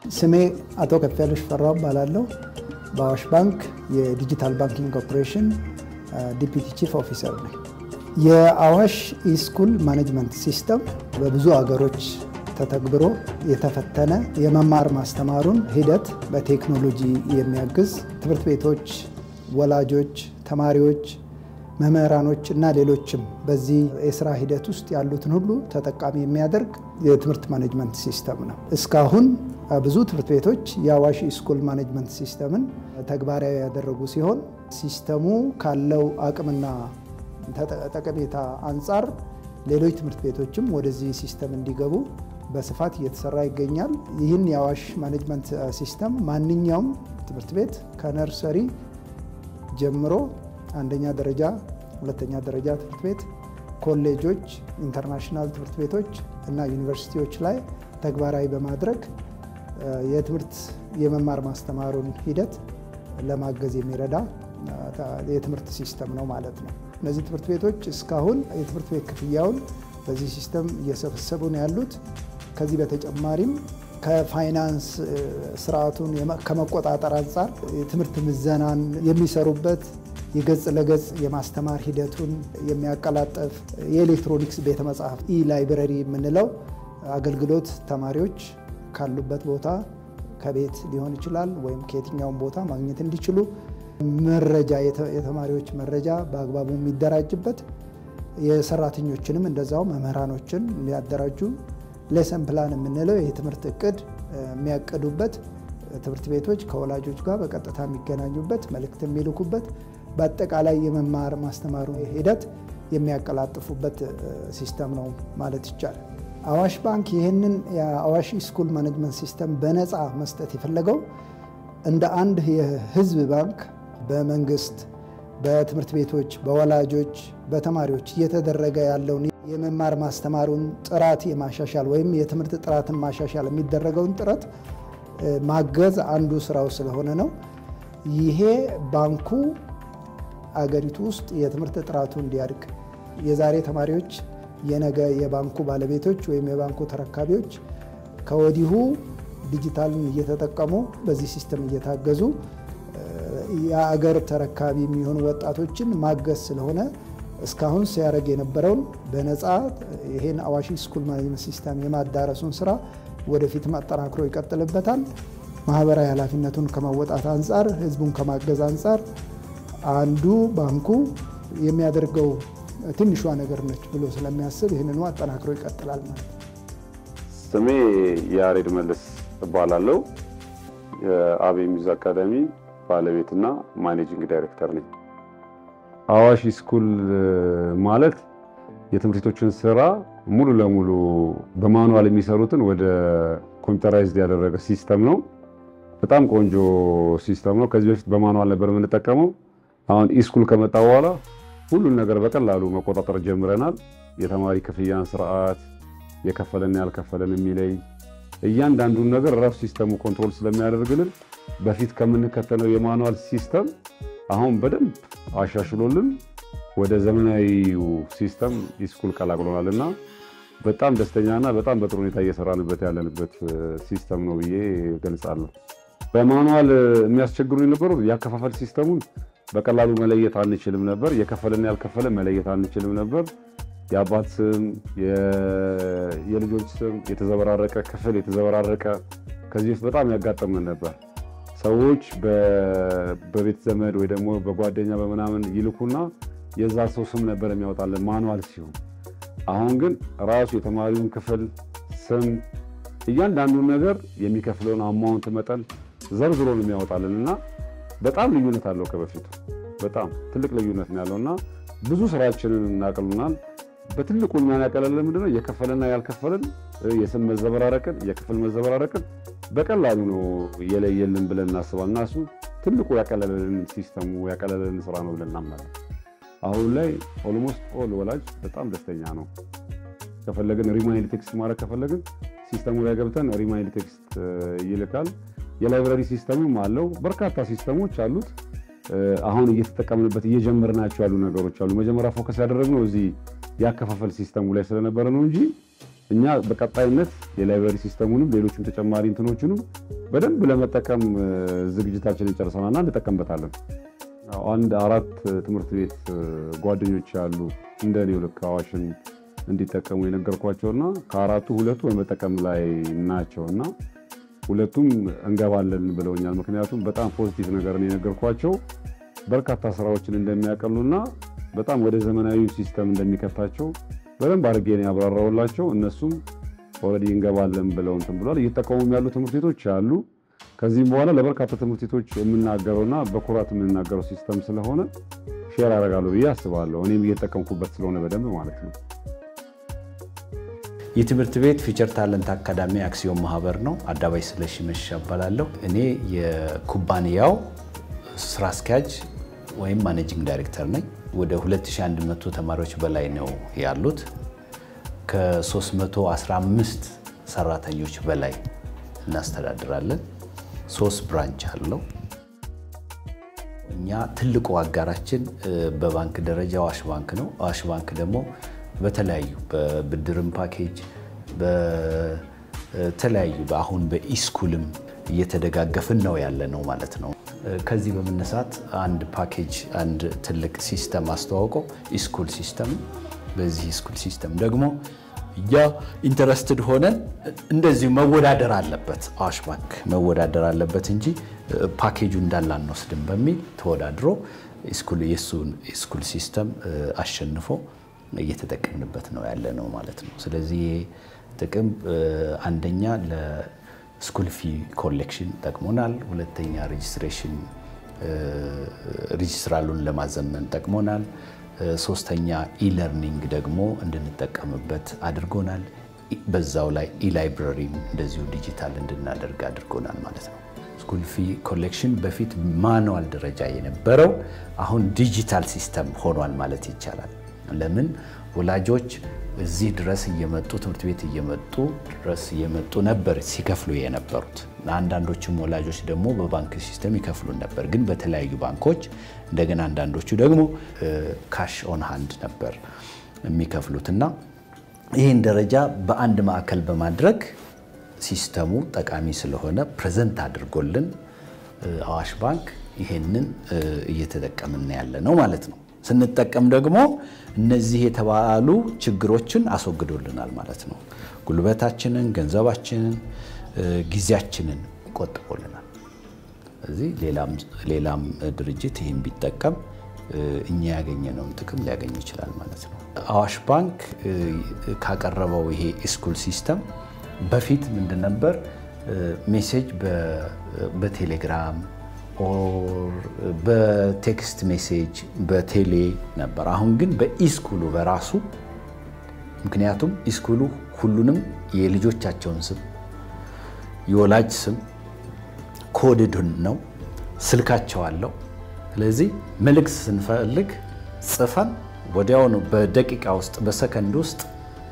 ስሜ አቶ ከፍያለሽ ፈራው እባላለሁ። በአዋሽ ባንክ የዲጂታል ባንኪንግ ኦፕሬሽን ዲፒቲ ቺፍ ኦፊሰር ነኝ። የአዋሽ ኢስኩል ማኔጅመንት ሲስተም በብዙ አገሮች ተተግብሮ የተፈተነ የመማር ማስተማሩን ሂደት በቴክኖሎጂ የሚያግዝ ትምህርት ቤቶች፣ ወላጆች፣ ተማሪዎች፣ መምህራኖች እና ሌሎችም በዚህ የስራ ሂደት ውስጥ ያሉትን ሁሉ ተጠቃሚ የሚያደርግ የትምህርት ማኔጅመንት ሲስተም ነው። እስካሁን ብዙ ትምህርት ቤቶች የአዋሽ ኢስኩል ማኔጅመንት ሲስተምን ተግባራዊ ያደረጉ ሲሆን ሲስተሙ ካለው አቅምና ጠቀሜታ አንጻር ሌሎች ትምህርት ቤቶችም ወደዚህ ሲስተም እንዲገቡ በስፋት እየተሰራ ይገኛል። ይህን የአዋሽ ማኔጅመንት ሲስተም ማንኛውም ትምህርት ቤት ከነርሰሪ ጀምሮ አንደኛ ደረጃ፣ ሁለተኛ ደረጃ ትምህርት ቤት፣ ኮሌጆች፣ ኢንተርናሽናል ትምህርት ቤቶች እና ዩኒቨርሲቲዎች ላይ ተግባራዊ በማድረግ የትምህርት የመማር ማስተማሩን ሂደት ለማገዝ የሚረዳ የትምህርት ሲስተም ነው ማለት ነው። እነዚህ ትምህርት ቤቶች እስካሁን የትምህርት ቤት ክፍያውን በዚህ ሲስተም እየሰበሰቡ ነው ያሉት። ከዚህ በተጨማሪም ከፋይናንስ ስርዓቱን ከመቆጣጠር አንጻር የትምህርት ምዘናን የሚሰሩበት የገጽ ለገጽ የማስተማር ሂደቱን የሚያቀላጠፍ የኤሌክትሮኒክስ ቤተ መጽሐፍ ኢ ላይብረሪ የምንለው አገልግሎት ተማሪዎች ካሉበት ቦታ ከቤት ሊሆን ይችላል ወይም ከየትኛውም ቦታ ማግኘት እንዲችሉ መረጃ የተማሪዎች መረጃ በአግባቡ የሚደራጅበት የሰራተኞችንም እንደዛው መምህራኖችን የሚያደራጁ ሌሰን ፕላን የምንለው የትምህርት እቅድ የሚያቅዱበት ትምህርት ቤቶች ከወላጆች ጋር በቀጥታ የሚገናኙበት መልእክት የሚልኩበት በአጠቃላይ የመማር ማስተማሩ ሂደት የሚያቀላጥፉበት ሲስተም ነው ማለት ይቻላል። አዋሽ ባንክ ይህንን የአዋሽ ኢስኩል ማኔጅመንት ሲስተም በነፃ መስጠት የፈለገው እንደ አንድ የሕዝብ ባንክ በመንግስት፣ በትምህርት ቤቶች፣ በወላጆች፣ በተማሪዎች እየተደረገ ያለውን የመማር ማስተማሩን ጥራት የማሻሻል ወይም የትምህርት ጥራትን ማሻሻል የሚደረገውን ጥረት ማገዝ አንዱ ስራው ስለሆነ ነው። ይሄ ባንኩ አገሪቱ ውስጥ የትምህርት ጥራቱ እንዲያድግ የዛሬ ተማሪዎች የነገ የባንኩ ባለቤቶች ወይም የባንኩ ተረካቢዎች ከወዲሁ ዲጂታልን እየተጠቀሙ በዚህ ሲስተም እየታገዙ የአገር ተረካቢ የሚሆኑ ወጣቶችን ማገዝ ስለሆነ እስካሁን ሲያደርግ የነበረውን በነፃ ይሄን አዋሽ ስኩል ማኔጅመንት ሲስተም የማዳረሱን ስራ ወደፊት አጠናክሮ ይቀጥልበታል። ማህበራዊ ኃላፊነቱን ከመወጣት አንጻር፣ ህዝቡን ከማገዝ አንጻር አንዱ ባንኩ የሚያደርገው ትንሿ ነገር ነች ብሎ ስለሚያስብ ይህንኑ አጠናክሮ ይቀጥላል ማለት ነው። ስሜ ያሬድ መለስ እባላለሁ። የአቤ ሚውዝ አካዳሚ ባለቤትና ማኔጂንግ ዳይሬክተር ነኝ። አዋሽ ስኩል ማለት የትምህርት ቤቶችን ስራ ሙሉ ለሙሉ በማኑዋል የሚሰሩትን ወደ ኮምፒውተራይዝድ ያደረገ ሲስተም ነው። በጣም ቆንጆ ሲስተም ነው። ከዚህ በፊት በማኑዋል ነበር የምንጠቀመው። አሁን ኢስኩል ከመጣ በኋላ ሁሉን ነገር በቀላሉ መቆጣጠር ጀምረናል። የተማሪ ክፍያን ስርዓት፣ የከፈለን ያልከፈለን የሚለይ እያንዳንዱን ነገር ራሱ ሲስተሙ ኮንትሮል ስለሚያደርግልን በፊት ከምንከተለው የማኑዋል ሲስተም አሁን በደንብ አሻሽሎልን ወደ ዘመናዊው ሲስተም ኢስኩል ቀላቅሎናል እና በጣም ደስተኛና በጣም በጥሩ ሁኔታ እየሰራንበት ያለንበት ሲስተም ነው ብዬ ገልጻለሁ። በማኑዋል የሚያስቸግሩ የነበሩት ያከፋፈል ሲስተሙን በቀላሉ መለየት አንችልም ነበር። የከፈለን ያልከፈለ መለየት አንችልም ነበር። የአባት ስም፣ የልጆች ስም የተዘበራረቀ ክፍል የተዘበራረቀ ከዚህ በፊት በጣም ያጋጠመን ነበር። ሰዎች በቤት ዘመድ ወይ ደግሞ በጓደኛ በምናምን ይልኩና የዛ ሰው ስም ነበር የሚያወጣለን ማኑዋል ሲሆን፣ አሁን ግን ራሱ የተማሪውን ክፍል ስም፣ እያንዳንዱን ነገር የሚከፍለውን አማውንት መጠን ዘርዝሮ ነው የሚያወጣልን እና በጣም ልዩነት አለው ከበፊቱ በጣም ትልቅ ልዩነት ነው ያለው እና ብዙ ስራችንን እናቅሉናል። በትልቁ የሚያቀለልን ምንድነው የከፈለና ያልከፈለን የስም መዘበራረቅን የክፍል መዘበራረቅን በቀላሉ ነው የለየልን ብለን እናስባል እና እሱ ትልቁ ያቀለልን ሲስተሙ ያቀለልን ስራ ነው ብለን እናምናለን። አሁን ላይ ኦልሞስት ኦል ወላጅ በጣም ደስተኛ ነው። ከፈለግን ሪማይንድ ቴክስት ማድረግ ከፈለግን ሲስተሙ ላይ ገብተን ሪማይንድ ቴክስት ይልካል። የላይብራሪ ሲስተምም አለው። በርካታ ሲስተሞች አሉት። አሁን እየተጠቀምንበት እየጀመርናቸው ያሉ ነገሮች አሉ። መጀመሪያ ፎከስ ያደረግነው እዚህ ያከፋፈል ሲስተሙ ላይ ስለነበረ ነው እንጂ እኛ በቀጣይነት የላይብረሪ ሲስተሙንም ሌሎችም ተጨማሪ እንትኖችንም በደንብ ለመጠቀም ዝግጅታችንን ጨርሰናልና እንጠቀምበታለን። አንድ አራት ትምህርት ቤት ጓደኞች ያሉ እንደ እኔው ልክ አዋሽን እንዲጠቀሙ የነገርኳቸውና ከአራቱ ሁለቱ በመጠቀም ላይ ናቸው እና ሁለቱም እንገባለን ብለውኛል። ምክንያቱም በጣም ፖዚቲቭ ነገርን የነገርኳቸው በርካታ ስራዎችን እንደሚያቀሉና በጣም ወደ ዘመናዊ ሲስተም እንደሚከታቸው በደንብ አድርጌ ነው ያብራራውላቸው። እነሱም ኦልሬዲ እንገባለን ብለው እንትን ብሏል። እየተጠቀሙም ያሉ ትምህርት ቤቶች አሉ። ከዚህም በኋላ ለበርካታ ትምህርት ቤቶች የምናገረውና በኩራት የምንናገረው ሲስተም ስለሆነ ሼር አደርጋለሁ ብዬ አስባለሁ። እኔም እየተጠቀምኩበት ስለሆነ በደንብ ማለት ነው። የትምህርት ቤት ፊቸር ታለንት አካዳሚ አክሲዮን ማህበር ነው። አዳባይ ስለሺ መሸ እባላለሁ። እኔ የኩባንያው ስራ አስኪያጅ ወይም ማኔጂንግ ዳይሬክተር ነኝ። ወደ 2100 ተማሪዎች በላይ ነው ያሉት። ከ315 ሰራተኞች በላይ እናስተዳድራለን። ሶስት ብራንች አለው። እኛ ትልቁ አጋራችን በባንክ ደረጃ አዋሽ ባንክ ነው። አዋሽ ባንክ ደግሞ በተለያዩ በብድርም ፓኬጅ በተለያዩ አሁን በኢስኩልም እየተደጋገፍን ነው ያለ ነው ማለት ነው። ከዚህ በመነሳት አንድ ፓኬጅ አንድ ትልቅ ሲስተም አስተዋውቀው ኢስኩል ሲስተም በዚህ ኢስኩል ሲስተም ደግሞ እኛ ኢንተረስትድ ሆነን እንደዚሁ መወዳደር አለበት አዋሽ ባንክ መወዳደር አለበት እንጂ ፓኬጁ እንዳለ አንወስድም በሚል ተወዳድሮ የእሱን ኢስኩል ሲስተም አሸንፎ እየተጠቀምንበት ነው ያለ ነው ማለት ነው። ስለዚህ ጥቅም አንደኛ ለስኩል ፊ ኮሌክሽን ጠቅሞናል። ሁለተኛ ሬጅስትሬሽን ሬጅስትራሉን ለማዘመን ጠቅሞናል። ሶስተኛ ኢለርኒንግ ደግሞ እንድንጠቀምበት አድርጎናል። በዛው ላይ ኢላይብረሪም እንደዚሁ ዲጂታል እንድናደርግ አድርጎናል ማለት ነው። ስኩል ፊ ኮሌክሽን በፊት ማኑዋል ደረጃ የነበረው አሁን ዲጂታል ሲስተም ሆኗል ማለት ይቻላል። ለምን ወላጆች እዚህ ድረስ እየመጡ ትምህርት ቤት እየመጡ ድረስ እየመጡ ነበር ሲከፍሉ የነበሩት። አንዳንዶችም ወላጆች ደግሞ በባንክ ሲስተም ይከፍሉ ነበር፣ ግን በተለያዩ ባንኮች እንደገና አንዳንዶቹ ደግሞ ካሽ ኦን ሃንድ ነበር የሚከፍሉት እና ይህን ደረጃ በአንድ ማዕከል በማድረግ ሲስተሙ ጠቃሚ ስለሆነ ፕሬዘንት አድርጎልን አዋሽ ባንክ ይሄንን እየተጠቀምን ያለ ነው ማለት ነው። ስንጠቀም ደግሞ እነዚህ የተባሉ ችግሮችን አስወግዶልናል ማለት ነው። ጉልበታችንን፣ ገንዘባችንን፣ ጊዜያችንን ቆጥቦልናል። ስለዚህ ሌላም ድርጅት ይህን ቢጠቀም እኛ ያገኘነውን ጥቅም ሊያገኝ ይችላል ማለት ነው። አዋሽ ባንክ ካቀረበው ይሄ ስኩል ሲስተም በፊት ምንድን ነበር ሜሴጅ በቴሌግራም ኦር በቴክስት ሜሴጅ በቴሌ ነበር። አሁን ግን በኢስኩሉ በራሱ ምክንያቱም ኢስኩሉ ሁሉንም የልጆቻቸውን ስም የወላጅ ስም ኮድድን ነው፣ ስልካቸው አለው። ስለዚህ መልእክት ስንፈልግ ጽፈን ወዲያውኑ በደቂቃ ውስጥ በሰከንድ ውስጥ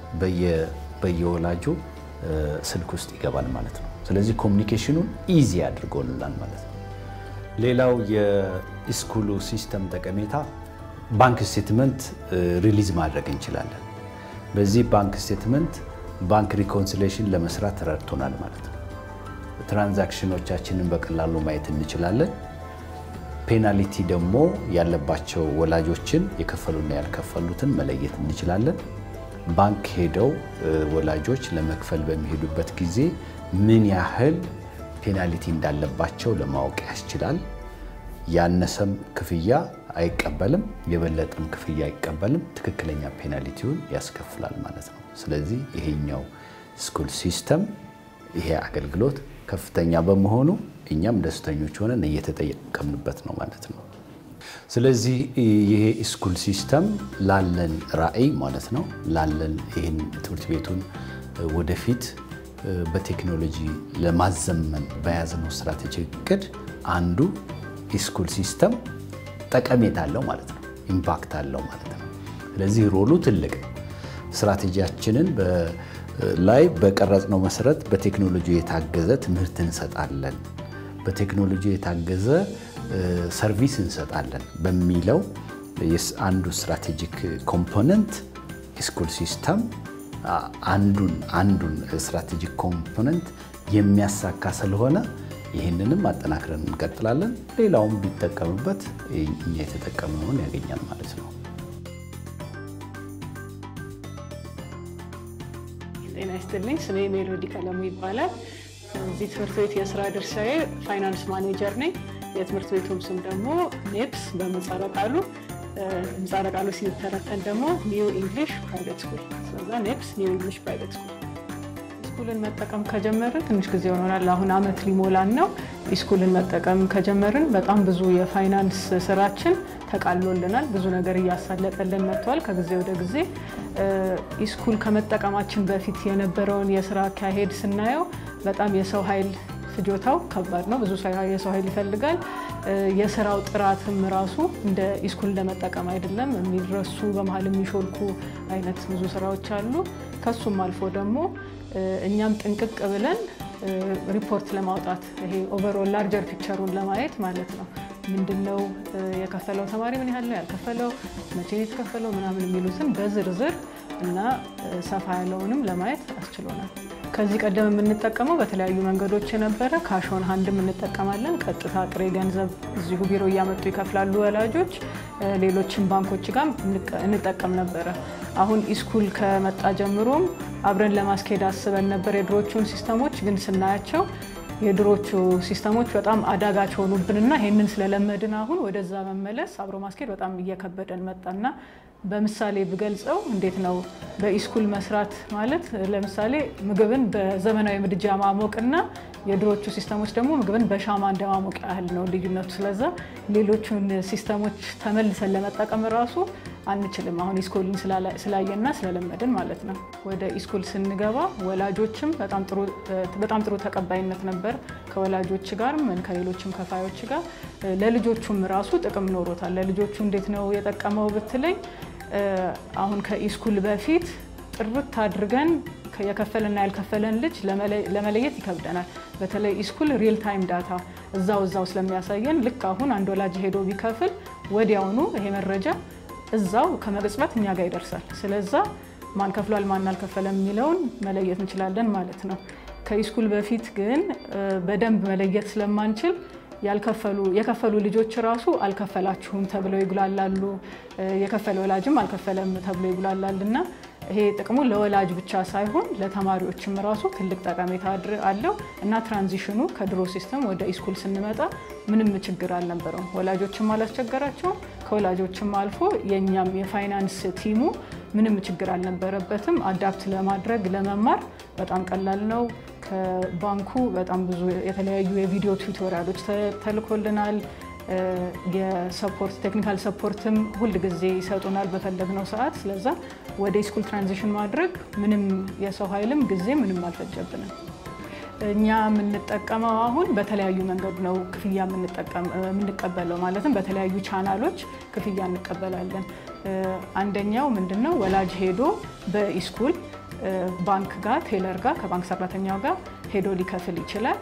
በየወላጁ ስልክ ውስጥ ይገባል ማለት ነው። ስለዚህ ኮሚኒኬሽኑን ኢዚ አድርጎልናል ማለት ነው። ሌላው የስኩሉ ሲስተም ጠቀሜታ ባንክ ስቴትመንት ሪሊዝ ማድረግ እንችላለን። በዚህ ባንክ ስቴትመንት ባንክ ሪኮንሲሌሽን ለመስራት ረድቶናል ማለት ነው። ትራንዛክሽኖቻችንን በቀላሉ ማየት እንችላለን። ፔናልቲ ደግሞ ያለባቸው ወላጆችን የከፈሉና ያልከፈሉትን መለየት እንችላለን። ባንክ ሄደው ወላጆች ለመክፈል በሚሄዱበት ጊዜ ምን ያህል ፔናልቲ እንዳለባቸው ለማወቅ ያስችላል። ያነሰም ክፍያ አይቀበልም፣ የበለጠም ክፍያ አይቀበልም። ትክክለኛ ፔናልቲውን ያስከፍላል ማለት ነው። ስለዚህ ይሄኛው ስኩል ሲስተም ይሄ አገልግሎት ከፍተኛ በመሆኑ እኛም ደስተኞች ሆነን እየተጠቀምንበት ነው ማለት ነው። ስለዚህ ይሄ ስኩል ሲስተም ላለን ራዕይ ማለት ነው ላለን ይህን ትምህርት ቤቱን ወደፊት በቴክኖሎጂ ለማዘመን በያዝነው ስትራቴጂ እቅድ አንዱ የስኩል ሲስተም ጠቀሜታ አለው ማለት ነው፣ ኢምፓክት አለው ማለት ነው። ስለዚህ ሮሉ ትልቅ ነው። ስትራቴጂያችንን ላይ በቀረጽነው መሰረት በቴክኖሎጂ የታገዘ ትምህርት እንሰጣለን፣ በቴክኖሎጂ የታገዘ ሰርቪስ እንሰጣለን በሚለው አንዱ ስትራቴጂክ ኮምፖነንት የስኩል ሲስተም አንዱን አንዱን ስትራቴጂክ ኮምፖነንት የሚያሳካ ስለሆነ ይህንንም አጠናክረን እንቀጥላለን። ሌላውም ቢጠቀምበት እኛ የተጠቀምነውን ያገኛል ማለት ነው። ጤና ይስጥልኝ። ስሜ ሜሎዲ ቀለሙ ይባላል። እዚህ ትምህርት ቤት የስራ ድርሻዬ ፋይናንስ ማኔጀር ነኝ። የትምህርት ቤቱም ስም ደግሞ ኔፕስ በምህጻረ ቃሉ ምህጻረ ቃሉ ሲተረተን ደግሞ ኒው ኢንግሊሽ ፕራይቬት ስኩል። ስለዛ ኔፕስ ኒው ኢንግሊሽ ፕራይቬት ስኩል። ኢስኩልን መጠቀም ከጀመርን ትንሽ ጊዜ ሆኖናል። አሁን አመት ሊሞላን ነው። ኢስኩልን መጠቀም ከጀመርን በጣም ብዙ የፋይናንስ ስራችን ተቃሎልናል። ብዙ ነገር እያሳለጠልን መጥቷል። ከጊዜ ወደ ጊዜ ኢስኩል ከመጠቀማችን በፊት የነበረውን የስራ አካሄድ ስናየው በጣም የሰው ኃይል ፍጆታው ከባድ ነው። ብዙ የሰው ኃይል ይፈልጋል። የስራው ጥራትም ራሱ እንደ ኢስኩል እንደመጠቀም አይደለም። የሚረሱ በመሀል የሚሾልኩ አይነት ብዙ ስራዎች አሉ። ከሱም አልፎ ደግሞ እኛም ጥንቅቅ ብለን ሪፖርት ለማውጣት ይሄ ኦቨርኦል ላርጀር ፒክቸሩን ለማየት ማለት ነው ምንድን ነው የከፈለው ተማሪ ምን ያህል ነው ያልከፈለው፣ መቼ ነው የተከፈለው ምናምን የሚሉትን በዝርዝር እና ሰፋ ያለውንም ለማየት አስችሎናል። ከዚህ ቀደም የምንጠቀመው በተለያዩ መንገዶች የነበረ ካሾን ሀንድም እንጠቀማለን። ቀጥታ ጥሬ ገንዘብ እዚሁ ቢሮ እያመጡ ይከፍላሉ ወላጆች። ሌሎችም ባንኮች ጋር እንጠቀም ነበረ። አሁን ኢስኩል ከመጣ ጀምሮም አብረን ለማስኬድ አስበን ነበር የድሮቹን ሲስተሞች ግን ስናያቸው የድሮቹ ሲስተሞች በጣም አዳጋች ሆኑብንና ይህንን ስለለመድን አሁን ወደዛ መመለስ አብሮ ማስኬድ በጣም እየከበደን መጣና በምሳሌ ብገልጸው እንዴት ነው በኢስኩል መስራት ማለት ለምሳሌ ምግብን በዘመናዊ ምድጃ ማሞቅና የድሮቹ ሲስተሞች ደግሞ ምግብን በሻማ እንደማሞቅ ያህል ነው ልዩነቱ። ስለዛ ሌሎቹን ሲስተሞች ተመልሰን ለመጠቀም ራሱ አንችልም። አሁን ኢስኩልን ስላየና ስለለመድን ማለት ነው። ወደ ኢስኩል ስንገባ ወላጆችም በጣም ጥሩ ተቀባይነት ነበር ከወላጆች ጋር ከሌሎችም ከፋዮች ጋር። ለልጆቹም ራሱ ጥቅም ኖሮታል። ለልጆቹ እንዴት ነው የጠቀመው ብትለኝ አሁን ከኢስኩል በፊት ጥርት አድርገን የከፈለና ያልከፈለን ልጅ ለመለየት ይከብደናል። በተለይ ኢስኩል ሪል ታይም ዳታ እዛው እዛው ስለሚያሳየን ልክ አሁን አንድ ወላጅ ሄዶ ቢከፍል ወዲያውኑ ይሄ መረጃ እዛው ከመቅጽበት እኛ ጋር ይደርሳል። ስለዛ ማን ከፍሏል ማን አልከፈለም የሚለውን መለየት እንችላለን ማለት ነው። ከኢስኩል በፊት ግን በደንብ መለየት ስለማንችል ያልከፈሉ የከፈሉ ልጆች ራሱ አልከፈላችሁም ተብለው ይጉላላሉ። የከፈለ ወላጅም አልከፈለም ተብሎ ይጉላላል እና ይሄ ጥቅሙ ለወላጅ ብቻ ሳይሆን ለተማሪዎችም ራሱ ትልቅ ጠቀሜታ አለው እና ትራንዚሽኑ ከድሮ ሲስተም ወደ ኢስኩል ስንመጣ ምንም ችግር አልነበረውም። ወላጆችም አላስቸገራቸውም። ከወላጆችም አልፎ የእኛም የፋይናንስ ቲሙ ምንም ችግር አልነበረበትም። አዳፕት ለማድረግ ለመማር በጣም ቀላል ነው። ከባንኩ በጣም ብዙ የተለያዩ የቪዲዮ ቱቶሪያሎች ተልኮልናል። የሰፖርት ቴክኒካል ሰፖርትም ሁል ጊዜ ይሰጡናል በፈለግነው ሰዓት። ስለዛ ወደ ስኩል ትራንዚሽን ማድረግ ምንም የሰው ኃይልም ጊዜ ምንም አልፈጀብንም። እኛ የምንጠቀመው አሁን በተለያዩ መንገድ ነው ክፍያ የምንቀበለው። ማለትም በተለያዩ ቻናሎች ክፍያ እንቀበላለን። አንደኛው ምንድን ነው ወላጅ ሄዶ በኢስኩል ባንክ ጋር ቴለር ጋር ከባንክ ሰራተኛው ጋር ሄዶ ሊከፍል ይችላል።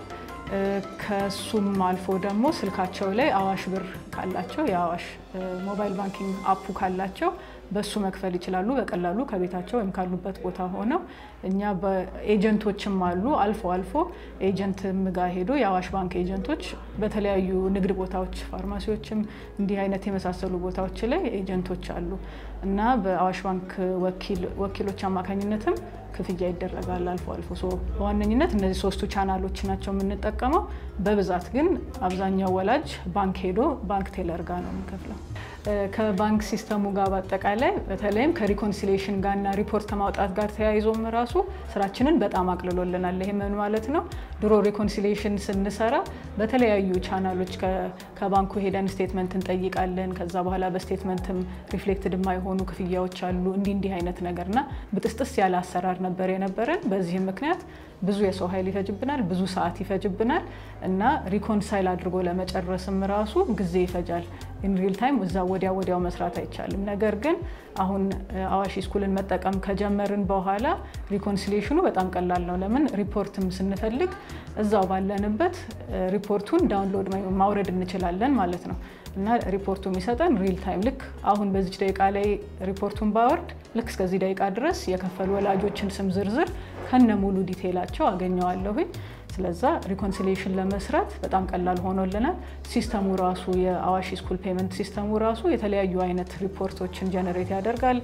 ከሱም አልፎ ደግሞ ስልካቸው ላይ አዋሽ ብር ካላቸው የአዋሽ ሞባይል ባንኪንግ አፑ ካላቸው በሱ መክፈል ይችላሉ በቀላሉ ከቤታቸው ወይም ካሉበት ቦታ ሆነው። እኛ በኤጀንቶችም አሉ አልፎ አልፎ ኤጀንትም ጋር ሄዶ የአዋሽ ባንክ ኤጀንቶች በተለያዩ ንግድ ቦታዎች፣ ፋርማሲዎችም እንዲህ አይነት የመሳሰሉ ቦታዎች ላይ ኤጀንቶች አሉ እና በአዋሽ ባንክ ወኪሎች አማካኝነትም ክፍያ ይደረጋል አልፎ አልፎ። በዋነኝነት እነዚህ ሶስቱ ቻናሎች ናቸው የምንጠቀመው። በብዛት ግን አብዛኛው ወላጅ ባንክ ሄዶ ባንክ ቴለር ጋር ነው የሚከፍለው። ከባንክ ሲስተሙ ጋር በአጠቃላይ በተለይም ከሪኮንሲሌሽን ጋርና ሪፖርት ከማውጣት ጋር ተያይዞም ራሱ ስራችንን በጣም አቅልሎልናል። ይህ ምን ማለት ነው? ድሮ ሪኮንሲሌሽን ስንሰራ በተለያዩ ቻናሎች ከባንኩ ሄደን ስቴትመንት እንጠይቃለን። ከዛ በኋላ በስቴትመንትም ሪፍሌክትድ የማይሆኑ ክፍያዎች አሉ። እንዲህ እንዲህ አይነት ነገርና ብጥስጥስ ያለ አሰራር ነበር የነበረን። በዚህም ምክንያት ብዙ የሰው ኃይል ይፈጅብናል፣ ብዙ ሰዓት ይፈጅብናል እና ሪኮንሳይል አድርጎ ለመጨረስም ራሱ ጊዜ ይፈጃል። ኢን ሪል ታይም እዛ ወዲያ ወዲያው መስራት አይቻልም። ነገር ግን አሁን አዋሽ ስኩልን መጠቀም ከጀመርን በኋላ ሪኮንሲሌሽኑ በጣም ቀላል ነው። ለምን ሪፖርትም ስንፈልግ እዛው ባለንበት ሪፖርቱን ዳውንሎድ ማውረድ እንችላለን ማለት ነው እና ሪፖርቱ የሚሰጠን ሪል ታይም ልክ አሁን በዚች ደቂቃ ላይ ሪፖርቱን ባወርድ ልክ እስከዚህ ደቂቃ ድረስ የከፈሉ ወላጆችን ስም ዝርዝር ከነ ሙሉ ዲቴይላቸው አገኘዋለሁኝ። ስለዛ ሪኮንሲሌሽን ለመስራት በጣም ቀላል ሆኖልናል። ሲስተሙ ራሱ የአዋሽ ስኩል ፔመንት ሲስተሙ ራሱ የተለያዩ አይነት ሪፖርቶችን ጀነሬት ያደርጋል።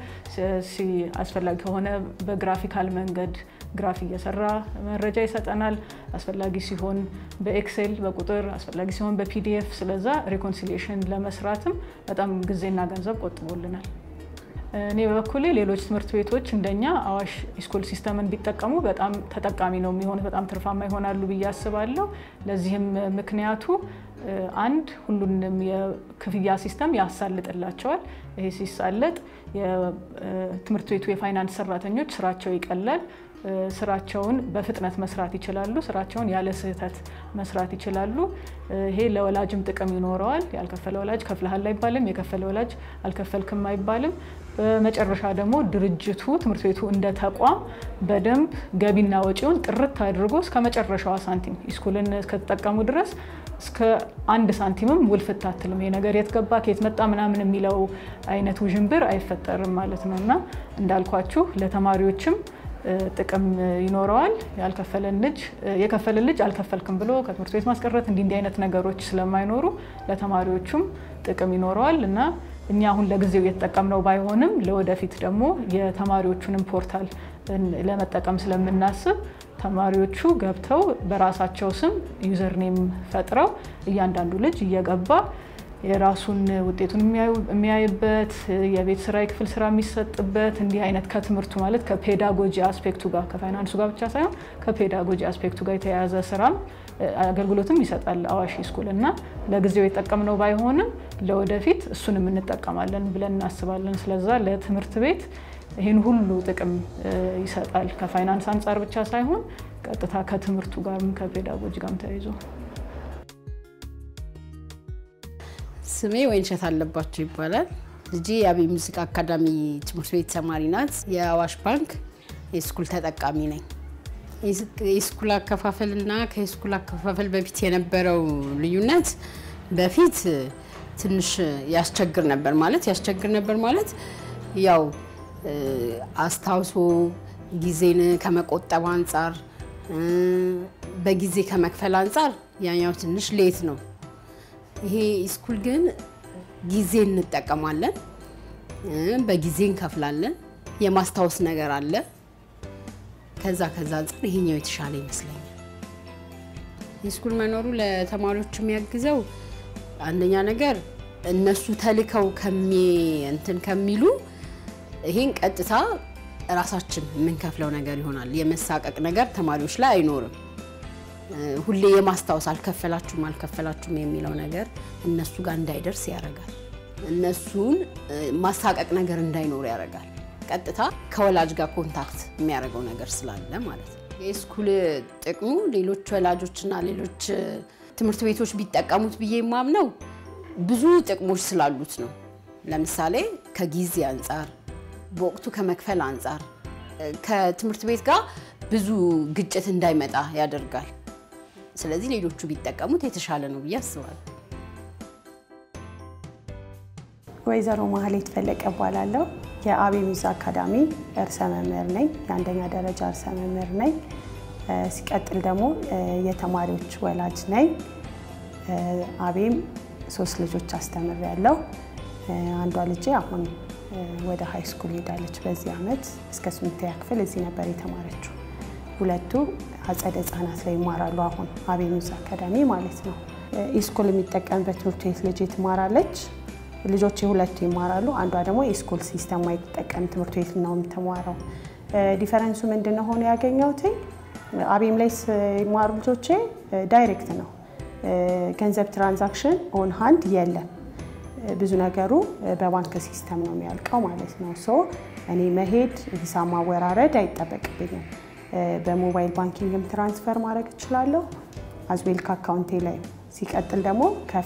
አስፈላጊ ከሆነ በግራፊካል መንገድ ግራፍ እየሰራ መረጃ ይሰጠናል። አስፈላጊ ሲሆን በኤክሴል በቁጥር አስፈላጊ ሲሆን በፒዲኤፍ። ስለዛ ሪኮንሲሌሽን ለመስራትም በጣም ጊዜና ገንዘብ ቆጥቦልናል። እኔ በበኩሌ ሌሎች ትምህርት ቤቶች እንደኛ አዋሽ ስኩል ሲስተምን ቢጠቀሙ በጣም ተጠቃሚ ነው የሚሆኑት፣ በጣም ትርፋማ ይሆናሉ ብዬ አስባለሁ። ለዚህም ምክንያቱ አንድ ሁሉንም የክፍያ ሲስተም ያሳልጥላቸዋል። ይሄ ሲሳለጥ የትምህርት ቤቱ የፋይናንስ ሰራተኞች ስራቸው ይቀላል። ስራቸውን በፍጥነት መስራት ይችላሉ። ስራቸውን ያለ ስህተት መስራት ይችላሉ። ይሄ ለወላጅም ጥቅም ይኖረዋል። ያልከፈለ ወላጅ ከፍልሃል አይባልም፣ የከፈለ ወላጅ አልከፈልክም አይባልም። በመጨረሻ ደግሞ ድርጅቱ ትምህርት ቤቱ እንደ ተቋም በደንብ ገቢና ወጪውን ጥርት አድርጎ እስከ መጨረሻዋ ሳንቲም ስኩልን እስከተጠቀሙ ድረስ እስከ አንድ ሳንቲምም ውልፍት አትልም። ይሄ ነገር የት ገባ ከየት መጣ ምናምን የሚለው አይነት ውዥንብር አይፈጠርም ማለት ነው እና እንዳልኳችሁ ለተማሪዎችም ጥቅም ይኖረዋል። ያልከፈለን ልጅ የከፈለን ልጅ አልከፈልክም ብሎ ከትምህርት ቤት ማስቀረት እንዲህ እንዲህ አይነት ነገሮች ስለማይኖሩ ለተማሪዎቹም ጥቅም ይኖረዋል እና እኛ አሁን ለጊዜው እየተጠቀምነው ባይሆንም ለወደፊት ደግሞ የተማሪዎቹንም ፖርታል ለመጠቀም ስለምናስብ ተማሪዎቹ ገብተው በራሳቸው ስም ዩዘርኔም ፈጥረው እያንዳንዱ ልጅ እየገባ የራሱን ውጤቱን የሚያይበት የቤት ስራ የክፍል ስራ የሚሰጥበት እንዲህ አይነት ከትምህርቱ ማለት ከፔዳጎጂ አስፔክቱ ጋር ከፋይናንሱ ጋር ብቻ ሳይሆን ከፔዳጎጂ አስፔክቱ ጋር የተያያዘ ስራም አገልግሎትም ይሰጣል አዋሽ ስኩል እና ለጊዜው የጠቀምነው ባይሆንም ለወደፊት እሱንም እንጠቀማለን ብለን እናስባለን። ስለዛ ለትምህርት ቤት ይህን ሁሉ ጥቅም ይሰጣል። ከፋይናንስ አንጻር ብቻ ሳይሆን ቀጥታ ከትምህርቱ ጋርም ከፔዳጎጂ ጋርም ተያይዞ ስሜ ወይንሸት አለባቸው ይባላል። ልጄ የአብይ ሙዚቃ አካዳሚ ትምህርት ቤት ተማሪ ናት። የአዋሽ ባንክ የስኩል ተጠቃሚ ነኝ። የስኩል አከፋፈል እና ከስኩል አከፋፈል በፊት የነበረው ልዩነት በፊት ትንሽ ያስቸግር ነበር ማለት ያስቸግር ነበር ማለት ያው አስታውሶ ጊዜን ከመቆጠብ አንጻር በጊዜ ከመክፈል አንጻር ያኛው ትንሽ ሌት ነው። ይሄ ስኩል ግን ጊዜ እንጠቀማለን፣ በጊዜ እንከፍላለን፣ የማስታወስ ነገር አለ። ከዛ ከዛ አንጻር ይሄኛው የተሻለ ይመስለኛል። የስኩል መኖሩ ለተማሪዎች የሚያግዘው አንደኛ ነገር እነሱ ተልከው እንትን ከሚሉ ይሄን ቀጥታ ራሳችን የምንከፍለው ነገር ይሆናል። የመሳቀቅ ነገር ተማሪዎች ላይ አይኖርም። ሁሌ የማስታወስ አልከፈላችሁም አልከፈላችሁም የሚለው ነገር እነሱ ጋር እንዳይደርስ ያደርጋል። እነሱን ማሳቀቅ ነገር እንዳይኖር ያደርጋል። ቀጥታ ከወላጅ ጋር ኮንታክት የሚያደርገው ነገር ስላለ ማለት ነው። የስኩል ጥቅሙ ሌሎች ወላጆችና ሌሎች ትምህርት ቤቶች ቢጠቀሙት ብዬ የማምነው ብዙ ጥቅሞች ስላሉት ነው። ለምሳሌ ከጊዜ አንጻር፣ በወቅቱ ከመክፈል አንጻር ከትምህርት ቤት ጋር ብዙ ግጭት እንዳይመጣ ያደርጋል። ስለዚህ ሌሎቹ ቢጠቀሙት የተሻለ ነው ብዬ አስባለሁ። ወይዘሮ ማህሌት ፈለቀ እባላለሁ። የአብይ ሙዚቃ አካዳሚ እርሰ መምህር ነኝ። የአንደኛ ደረጃ እርሰ መምህር ነኝ። ሲቀጥል ደግሞ የተማሪዎች ወላጅ ነኝ። አቤም ሶስት ልጆች አስተምሬያለሁ። አንዷ ልጄ አሁን ወደ ሀይ ስኩል ሄዳለች። በዚህ ዓመት እስከ ስምንተኛ ክፍል እዚህ ነበር የተማረችው። ሁለቱ አጸደ ህጻናት ላይ ይማራሉ። አሁን አብይ ሙዚቃ አካዳሚ ማለት ነው። ኢስኩል የሚጠቀምበት ትምህርት ቤት ልጄ ትማራለች። ልጆች ሁለቱ ይማራሉ። አንዷ ደግሞ የስኩል ሲስተም ማይጠቀም ትምህርት ቤት ነው የምትማረው። ዲፈረንሱ ምንድን ነው ሆኖ ያገኘሁት አቤም ላይ ሲማሩ ልጆቼ ዳይሬክት ነው ገንዘብ ትራንዛክሽን ኦን ሃንድ የለም። ብዙ ነገሩ በባንክ ሲስተም ነው የሚያልቀው ማለት ነው። ሶ እኔ መሄድ ሂሳብ ማወራረድ አይጠበቅብኝም። በሞባይል ባንኪንግም ትራንስፈር ማድረግ እችላለሁ። አዝዌል ከአካውንቴ ላይ ሲቀጥል ደግሞ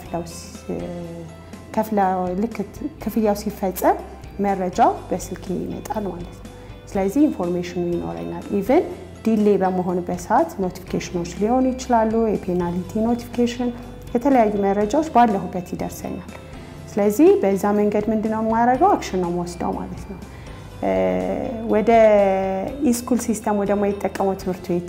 ከፍለው ልክ ክፍያው ሲፈጸም መረጃው በስልክ ይመጣል ማለት ነው። ስለዚህ ኢንፎርሜሽኑ ይኖረኛል። ኢቨን ዲሌ በመሆንበት ሰዓት ኖቲፊኬሽኖች ሊሆኑ ይችላሉ። የፔናልቲ ኖቲፊኬሽን፣ የተለያዩ መረጃዎች ባለሁበት ይደርሰኛል። ስለዚህ በዛ መንገድ ምንድነው የማደርገው? አክሽን ነው የምወስደው ማለት ነው። ወደ ኢስኩል ሲስተም ወደ ማይጠቀመው ትምህርት ቤት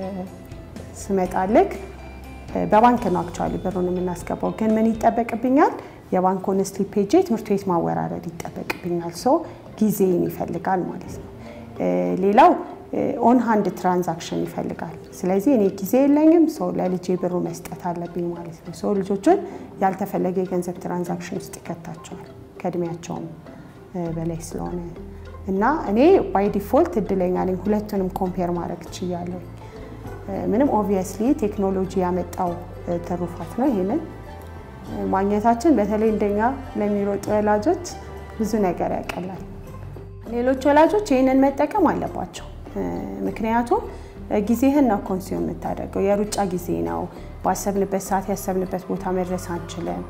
ስመጣልክ በባንክ ነው አክቹዋሊ ብሩን የምናስገባው። ግን ምን ይጠበቅብኛል? የባንኩን ስሊፕ ሄጄ ትምህርት ቤት ማወራረድ ይጠበቅብኛል። ሶ ጊዜን ይፈልጋል ማለት ነው። ሌላው ኦን ሃንድ ትራንዛክሽን ይፈልጋል። ስለዚህ እኔ ጊዜ የለኝም፣ ሰው ለልጄ ብሩ መስጠት አለብኝ ማለት ነው። ሰው ልጆቹን ያልተፈለገ የገንዘብ ትራንዛክሽን ውስጥ ይከታቸዋል ከእድሜያቸውም በላይ ስለሆነ እና እኔ ባይ ዲፎልት እድለኛ ነኝ። ሁለቱንም ኮምፔር ማድረግ ችያለሁ። ምንም ኦብቪየስሊ ቴክኖሎጂ ያመጣው ትሩፋት ነው። ይህንን ማግኘታችን በተለይ እንደኛ ለሚሮጡ ወላጆች ብዙ ነገር ያቀላል። ሌሎች ወላጆች ይህንን መጠቀም አለባቸው። ምክንያቱም ጊዜህን ነው ኮንሱም የምታደርገው። የሩጫ ጊዜ ነው። ባሰብንበት ሰዓት ያሰብንበት ቦታ መድረስ አንችልም።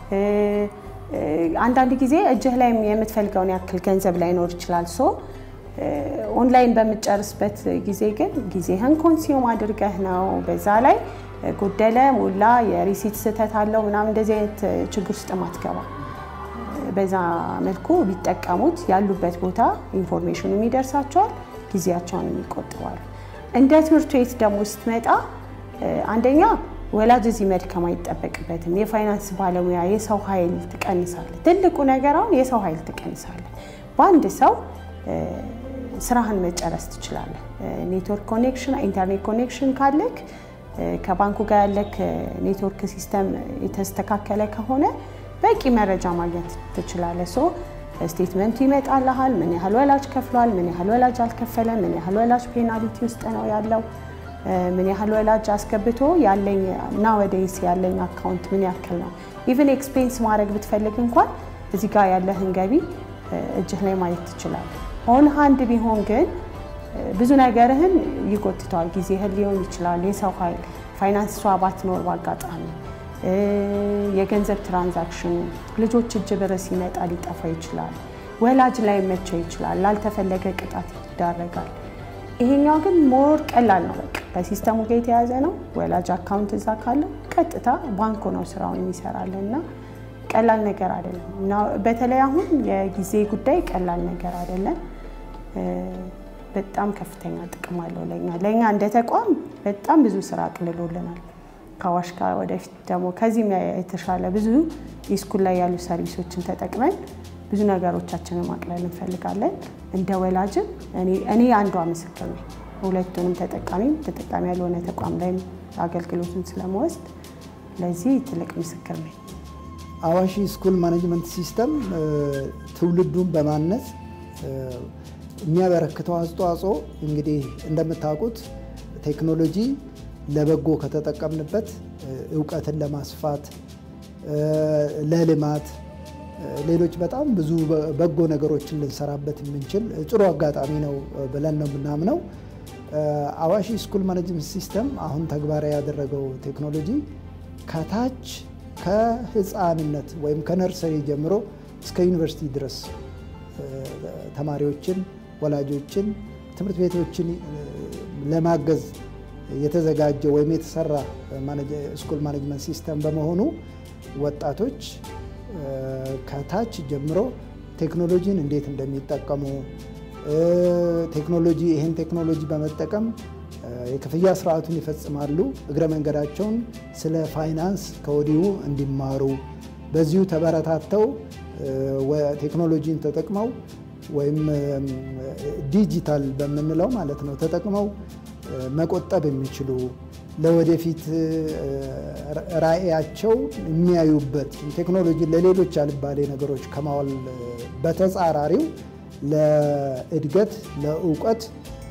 አንዳንድ ጊዜ እጅህ ላይ የምትፈልገውን ያክል ገንዘብ ላይኖር ይችላል። ሶ ኦንላይን በምጨርስበት ጊዜ ግን ጊዜህን ኮንሱም አድርገህ ነው። በዛ ላይ ጎደለ፣ ሞላ፣ የሪሲት ስህተት አለው ምናምን እንደዚህ አይነት ችግር ውስጥ ማትገባ በዛ መልኩ ቢጠቀሙት ያሉበት ቦታ ኢንፎርሜሽኑ ይደርሳቸዋል፣ ጊዜያቸውን ይቆጥባሉ። እንደ ትምህርት ቤት ደግሞ ስትመጣ አንደኛ ወላጅ እዚህ መድከም አይጠበቅበትም። የፋይናንስ ባለሙያ የሰው ኃይል ትቀንሳለ። ትልቁ ነገር አሁን የሰው ኃይል ትቀንሳለ። በአንድ ሰው ስራህን መጨረስ ትችላለህ። ኔትወርክ ኮኔክሽን፣ ኢንተርኔት ኮኔክሽን ካለክ ከባንኩ ጋር ያለክ ኔትወርክ ሲስተም የተስተካከለ ከሆነ በቂ መረጃ ማግኘት ትችላለህ። ሶ ስቴትመንቱ ይመጣልሃል። ምን ያህል ወላጅ ከፍሏል፣ ምን ያህል ወላጅ አልከፈለም፣ ምን ያህል ወላጅ ፔናልቲ ውስጥ ነው ያለው፣ ምን ያህል ወላጅ አስገብቶ ያለኝ እና ወደይስ ያለኝ አካውንት ምን ያክል ነው። ኢቨን ኤክስፔንስ ማድረግ ብትፈልግ እንኳን እዚህ ጋር ያለህን ገቢ እጅህ ላይ ማየት ትችላለህ። ኦን ሃንድ ቢሆን ግን ብዙ ነገርህን ይጎትተዋል። ጊዜህን ሊሆን ይችላል፣ የሰው ኃይል፣ ፋይናንስ ሷ ባትኖር በአጋጣሚ የገንዘብ ትራንዛክሽኑ ልጆች እጅ ብር ሲመጣ ሊጠፋ ይችላል። ወላጅ ላይ መቸው ይችላል። ላልተፈለገ ቅጣት ይዳረጋል። ይሄኛው ግን ሞር ቀላል ነው። በቃ ከሲስተሙ ጋር የተያዘ ነው። ወላጅ አካውንት እዛ ካለው ቀጥታ ባንኩ ነው ስራውን የሚሰራለን እና ቀላል ነገር አይደለም እና በተለይ አሁን የጊዜ ጉዳይ ቀላል ነገር አይደለም። በጣም ከፍተኛ ጥቅም አለው ለኛ ለእኛ እንደ ተቋም በጣም ብዙ ስራ አቅልሎልናል። ከአዋሽ ጋር ወደፊት ደግሞ ከዚህም የተሻለ ብዙ የስኩል ላይ ያሉ ሰርቪሶችን ተጠቅመን ብዙ ነገሮቻችንን ማቅለል እንፈልጋለን። እንደ ወላጅም እኔ አንዷ ምስክር ነኝ። ሁለቱንም ተጠቃሚም ተጠቃሚ ያልሆነ ተቋም ላይም አገልግሎቱን ስለመወስድ ለዚህ ትልቅ ምስክር ነኝ። አዋሽ ስኩል ማኔጅመንት ሲስተም ትውልዱን በማነጽ የሚያበረክተው አስተዋጽኦ እንግዲህ እንደምታውቁት ቴክኖሎጂ ለበጎ ከተጠቀምንበት እውቀትን ለማስፋት ለልማት፣ ሌሎች በጣም ብዙ በጎ ነገሮችን ልንሰራበት የምንችል ጥሩ አጋጣሚ ነው ብለን ነው የምናምነው። አዋሽ ስኩል ማኔጅመንት ሲስተም አሁን ተግባራዊ ያደረገው ቴክኖሎጂ ከታች ከህፃንነት ወይም ከነርሰሪ ጀምሮ እስከ ዩኒቨርሲቲ ድረስ ተማሪዎችን፣ ወላጆችን፣ ትምህርት ቤቶችን ለማገዝ የተዘጋጀ ወይም የተሰራ ስኩል ማኔጅመንት ሲስተም በመሆኑ ወጣቶች ከታች ጀምሮ ቴክኖሎጂን እንዴት እንደሚጠቀሙ ቴክኖሎጂ ይህን ቴክኖሎጂ በመጠቀም የክፍያ ስርዓቱን ይፈጽማሉ። እግረ መንገዳቸውን ስለ ፋይናንስ ከወዲሁ እንዲማሩ በዚሁ ተበረታተው ቴክኖሎጂን ተጠቅመው ወይም ዲጂታል በምንለው ማለት ነው ተጠቅመው መቆጠብ የሚችሉ ለወደፊት ራዕያቸው የሚያዩበት ቴክኖሎጂ ለሌሎች አልባሌ ነገሮች ከማዋል በተጻራሪው ለእድገት ለእውቀት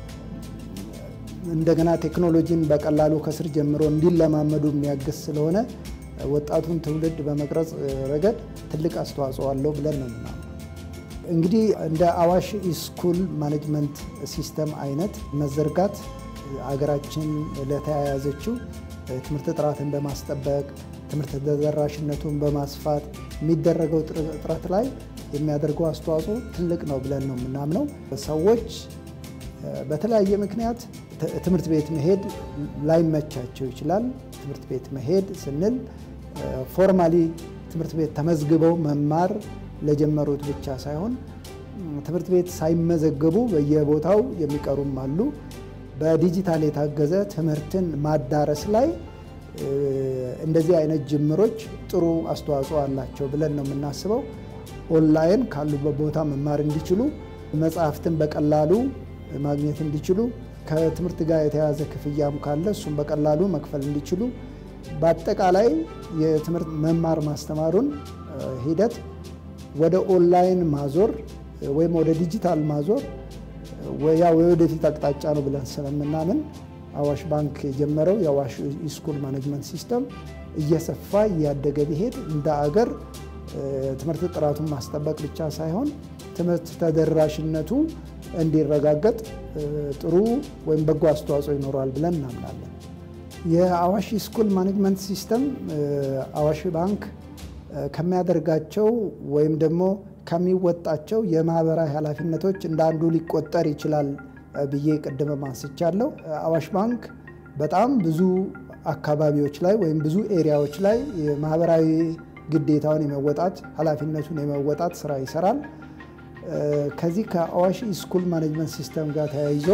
እንደገና ቴክኖሎጂን በቀላሉ ከስር ጀምሮ እንዲለማመዱ የሚያግዝ ስለሆነ ወጣቱን ትውልድ በመቅረጽ ረገድ ትልቅ አስተዋጽኦ አለው ብለን ነው ምናምን። እንግዲህ እንደ አዋሽ ስኩል ማኔጅመንት ሲስተም አይነት መዘርጋት አገራችን ለተያያዘችው ትምህርት ጥራትን በማስጠበቅ ትምህርት ተደራሽነቱን በማስፋት የሚደረገው ጥረት ላይ የሚያደርገው አስተዋጽኦ ትልቅ ነው ብለን ነው የምናምነው። ሰዎች በተለያየ ምክንያት ትምህርት ቤት መሄድ ላይመቻቸው ይችላል። ትምህርት ቤት መሄድ ስንል ፎርማሊ ትምህርት ቤት ተመዝግበው መማር ለጀመሩት ብቻ ሳይሆን ትምህርት ቤት ሳይመዘገቡ በየቦታው የሚቀሩም አሉ። በዲጂታል የታገዘ ትምህርትን ማዳረስ ላይ እንደዚህ አይነት ጅምሮች ጥሩ አስተዋጽኦ አላቸው ብለን ነው የምናስበው። ኦንላይን ካሉበት ቦታ መማር እንዲችሉ፣ መጽሐፍትን በቀላሉ ማግኘት እንዲችሉ፣ ከትምህርት ጋር የተያያዘ ክፍያም ካለ እሱም በቀላሉ መክፈል እንዲችሉ፣ በአጠቃላይ የትምህርት መማር ማስተማሩን ሂደት ወደ ኦንላይን ማዞር ወይም ወደ ዲጂታል ማዞር ያ የወደፊት አቅጣጫ ነው ብለን ስለምናምን አዋሽ ባንክ የጀመረው የአዋሽ ስኩል ማኔጅመንት ሲስተም እየሰፋ እያደገ ቢሄድ እንደ አገር ትምህርት ጥራቱን ማስጠበቅ ብቻ ሳይሆን ትምህርት ተደራሽነቱ እንዲረጋገጥ ጥሩ ወይም በጎ አስተዋጽኦ ይኖረዋል ብለን እናምናለን። የአዋሽ ስኩል ማኔጅመንት ሲስተም አዋሽ ባንክ ከሚያደርጋቸው ወይም ደግሞ ከሚወጣቸው የማህበራዊ ኃላፊነቶች እንደ አንዱ ሊቆጠር ይችላል ብዬ ቅድም አንስቻለሁ። አዋሽ ባንክ በጣም ብዙ አካባቢዎች ላይ ወይም ብዙ ኤሪያዎች ላይ የማህበራዊ ግዴታውን የመወጣት ኃላፊነቱን የመወጣት ስራ ይሰራል። ከዚህ ከአዋሽ ስኩል ማኔጅመንት ሲስተም ጋር ተያይዞ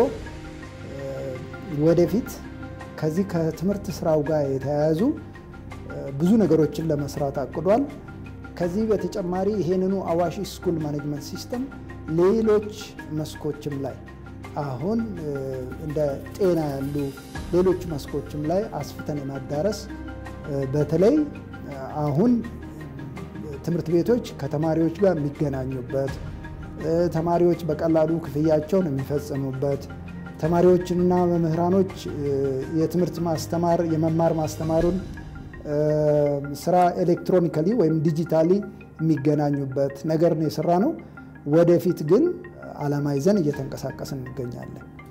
ወደፊት ከዚህ ከትምህርት ስራው ጋር የተያያዙ ብዙ ነገሮችን ለመስራት አቅዷል። ከዚህ በተጨማሪ ይሄንኑ አዋሽ ስኩል ማኔጅመንት ሲስተም ሌሎች መስኮችም ላይ አሁን እንደ ጤና ያሉ ሌሎች መስኮችም ላይ አስፍተን የማዳረስ በተለይ አሁን ትምህርት ቤቶች ከተማሪዎች ጋር የሚገናኙበት፣ ተማሪዎች በቀላሉ ክፍያቸውን የሚፈጽሙበት፣ ተማሪዎችና መምህራኖች የትምህርት ማስተማር የመማር ማስተማሩን ስራ ኤሌክትሮኒካሊ ወይም ዲጂታሊ የሚገናኙበት ነገር ነው የሰራ ነው። ወደፊት ግን ዓላማ ይዘን እየተንቀሳቀስን እንገኛለን።